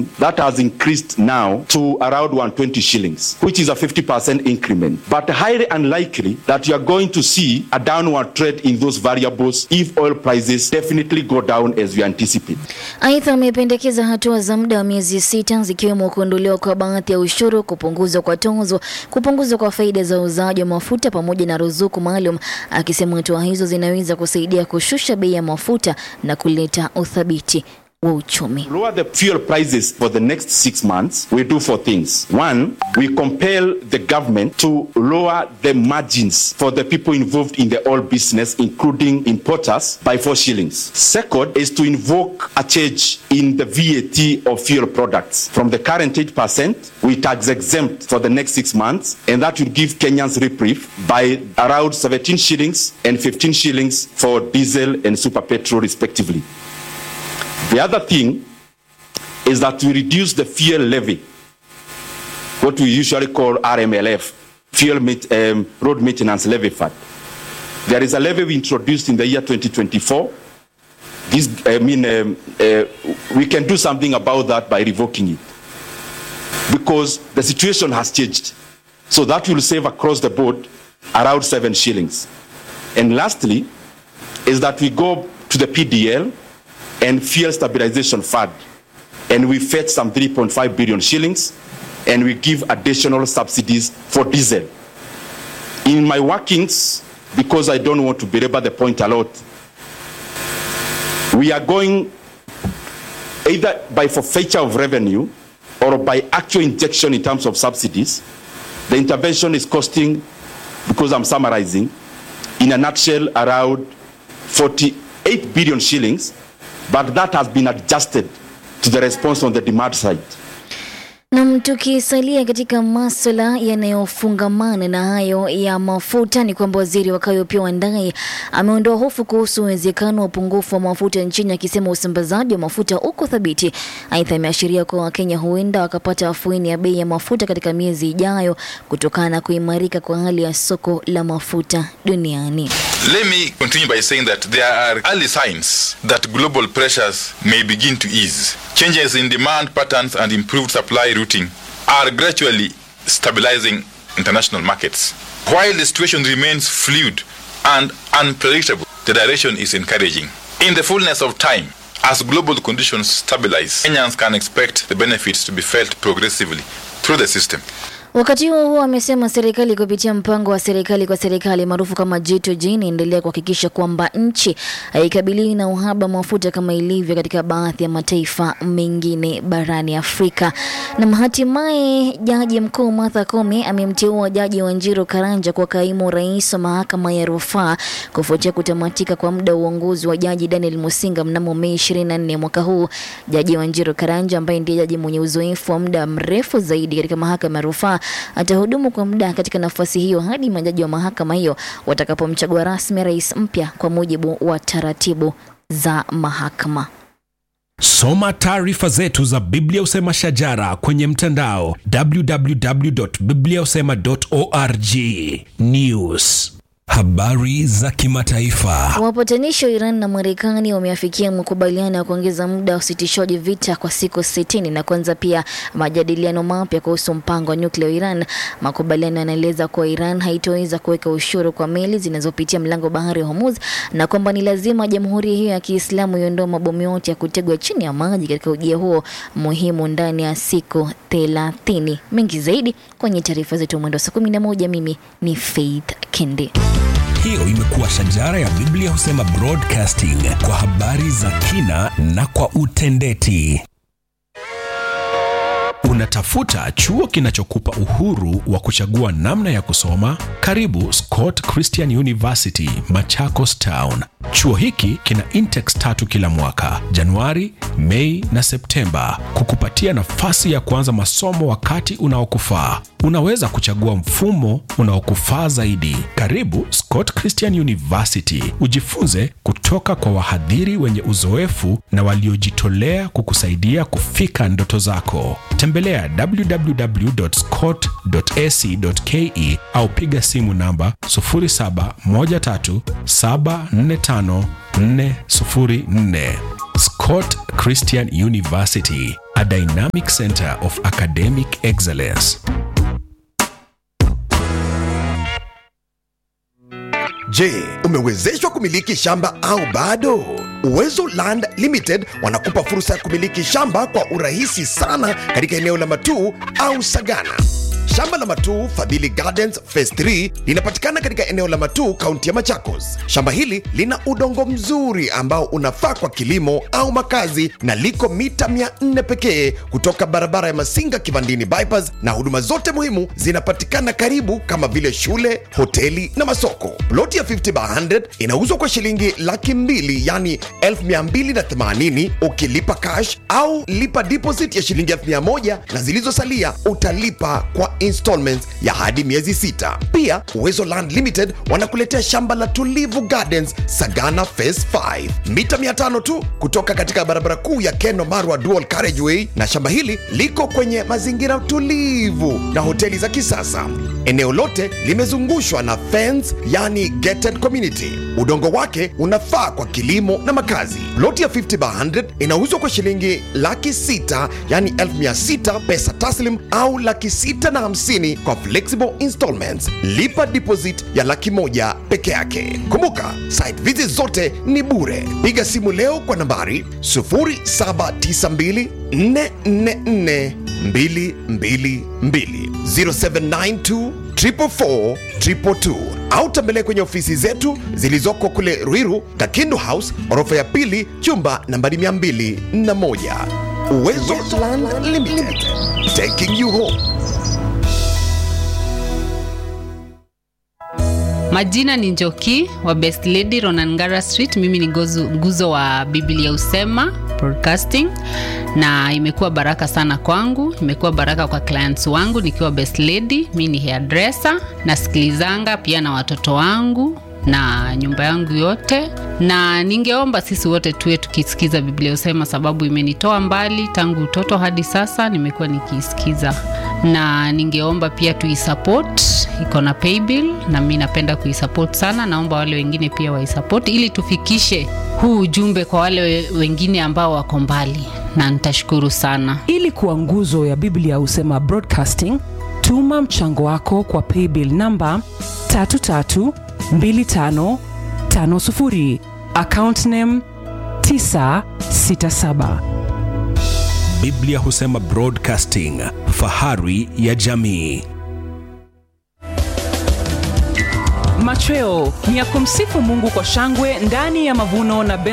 shilling, that has increased now to around 120 shillings, which is a 50% increment. But highly unlikely that you are going to see a downward trend in those variables if oil prices definitely go down as we anticipate. Aidha, amependekeza hatua za muda wa miezi sita zikiwemo kuondolewa kwa baadhi ya ushuru, kupunguzwa kwa tozo, kupunguzwa kwa faida za uuzaji wa mafuta pamoja na ruzuku maalum, akisema hatua hizo zinaweza kusaidia kushusha bei ya mafuta na kuleta uthabiti wa uchumi. lower the fuel prices for the next six months, we do four things. One, we compel the government to lower the margins for the people involved in the oil business, including importers, by four shillings. Second is to invoke a change in the VAT of fuel products. From the current 8%, we tax exempt for the next six months, and that will give Kenyans reprieve by around 17 shillings and 15 shillings for diesel and super petrol, respectively. The other thing is that we reduce the fuel levy, what we usually call RMLF, fuel Main- um, road maintenance levy fund. There is a levy we introduced in the year 2024. This, I mean, um, uh, we can do something about that by revoking it because the situation has changed. So that will save across the board around seven shillings. And lastly, is that we go to the PDL and fuel stabilization fund, and we fetch some 3.5 billion shillings, and we give additional subsidies for diesel. In my workings, because I don't want to belabor the point a lot, we are going either by forfeiture of revenue or by actual injection in terms of subsidies. The intervention is costing, because I'm summarizing, in a nutshell, around 48 billion shillings, but that has been adjusted to the response on the demand side. Nam, tukisalia katika maswala yanayofungamana na hayo ya mafuta ni kwamba waziri wa kawi Opiyo Wandayi ameondoa hofu kuhusu uwezekano wa upungufu wa mafuta nchini, akisema usambazaji wa mafuta uko thabiti. Aidha, ameashiria kuwa Wakenya huenda wakapata afueni ya bei ya mafuta katika miezi ijayo kutokana na kuimarika kwa hali ya soko la mafuta duniani. Let me continue by saying that there are early signs that global pressures may begin to ease. Changes in demand patterns and improved supply routing are gradually stabilizing international markets. While the situation remains fluid and unpredictable, the direction is encouraging. In the fullness of time, as global conditions stabilize, Kenyans can expect the benefits to be felt progressively through the system. Wakati huo huo, amesema serikali kupitia mpango wa serikali kwa serikali maarufu kama G2G inaendelea kuhakikisha kwamba nchi haikabiliwi na uhaba wa mafuta kama ilivyo katika baadhi ya mataifa mengine barani Afrika. Na hatimaye jaji mkuu Martha Koome amemteua jaji Wanjiru Karanja kwa kaimu rais wa mahakama ya rufaa kufuatia kutamatika kwa muda wa uongozi wa jaji Daniel Musinga mnamo Mei 24 mwaka huu. Jaji Wanjiru Karanja ambaye ndiye jaji mwenye uzoefu wa muda mrefu zaidi katika mahakama ya rufaa atahudumu kwa muda katika nafasi hiyo hadi majaji wa mahakama hiyo watakapomchagua rasmi rais mpya kwa mujibu wa taratibu za mahakama. Soma taarifa zetu za Biblia Usema Shajara kwenye mtandao www.bibliausema.org. News, habari za kimataifa. Wapatanishi wa Iran na Marekani wameafikia makubaliano ya kuongeza muda wa usitishaji vita kwa siku sitini na kuanza pia majadiliano mapya kuhusu mpango wa nyuklia wa Iran. Makubaliano yanaeleza kuwa Iran haitoweza kuweka ushuru kwa meli zinazopitia mlango bahari wa Hormuz na kwamba ni lazima jamhuri hiyo ya Kiislamu iondoe mabomu yote ya kutegwa chini ya maji katika ujia huo muhimu ndani ya siku thelathini. Mengi zaidi kwenye taarifa zetu mwendo wa saa kumi na moja. Mimi ni Faith Kendi. Hiyo imekuwa Shajara ya Biblia Husema Broadcasting kwa habari za kina na kwa utendeti. Unatafuta chuo kinachokupa uhuru wa kuchagua namna ya kusoma? Karibu Scott Christian University, Machakos Town. Chuo hiki kina intex tatu kila mwaka, Januari, Mei na Septemba, kukupatia nafasi ya kuanza masomo wakati unaokufaa. Unaweza kuchagua mfumo unaokufaa zaidi. Karibu Scott Christian University, ujifunze kutoka kwa wahadhiri wenye uzoefu na waliojitolea kukusaidia kufika ndoto zako. Tembelea www.scott.ac.ke au piga simu namba 0713745404. Scott Christian University, a dynamic center of academic excellence. Je, umewezeshwa kumiliki shamba au bado? Uwezo Land Limited wanakupa fursa ya kumiliki shamba kwa urahisi sana katika eneo la Matuu au Sagana. Shamba la Matuu Fadhili Gardens Phase 3 linapatikana katika eneo la Matuu, kaunti ya Machakos. Shamba hili lina udongo mzuri ambao unafaa kwa kilimo au makazi na liko mita 400 pekee kutoka barabara ya Masinga Kivandini bypass, na huduma zote muhimu zinapatikana karibu kama vile shule, hoteli na masoko. Ploti ya 50 by 100 inauzwa kwa shilingi laki mbili yani 1280 ukilipa cash au lipa deposit ya shilingi 1000 na zilizosalia utalipa kwa installments ya hadi miezi sita. Pia Uwezo Land Limited wanakuletea shamba la Tulivu Gardens Sagana Phase 5 mita 500 tu kutoka katika barabara kuu ya Keno Marwa Dual Carriageway, na shamba hili liko kwenye mazingira tulivu na hoteli za kisasa. Eneo lote limezungushwa na fence, yani gated community. Udongo wake unafaa kwa kilimo na makazi. Ploti ya 50 by 100 inauzwa kwa shilingi laki sita yani elfu mia sita pesa taslim au laki sita na hamsini kwa flexible installments. Lipa deposit ya laki moja peke yake. Kumbuka site visit zote ni bure. Piga simu leo kwa nambari 0792 444 222 0792 444 222 au tembelea kwenye ofisi zetu zilizoko kule Ruiru, Kakindu House, orofa ya pili, chumba nambari 201. Uwezo Land Limited, taking you home. Majina ni Njoki wa Best Lady Ronangara Street. Mimi ni gozu, nguzo wa Biblia Usema Broadcasting, na imekuwa baraka sana kwangu, imekuwa baraka kwa clients wangu nikiwa Best Lady. Mimi ni hairdresser, nasikilizanga pia na watoto wangu na nyumba yangu yote, na ningeomba sisi wote tuwe tukisikiza Biblia Usema, sababu imenitoa mbali tangu utoto hadi sasa, nimekuwa nikiisikiza, na ningeomba pia tuisupport, iko na paybill na mi napenda kuisupport sana. Naomba wale wengine pia waisupport ili tufikishe huu ujumbe kwa wale we- wengine ambao wako mbali, na nitashukuru sana. ili kuwa nguzo ya biblia husema broadcasting tuma mchango wako kwa paybill namba 332550 account name 967 Biblia husema Broadcasting, fahari ya jamii. machweo ni ya kumsifu mungu kwa shangwe ndani ya mavuno na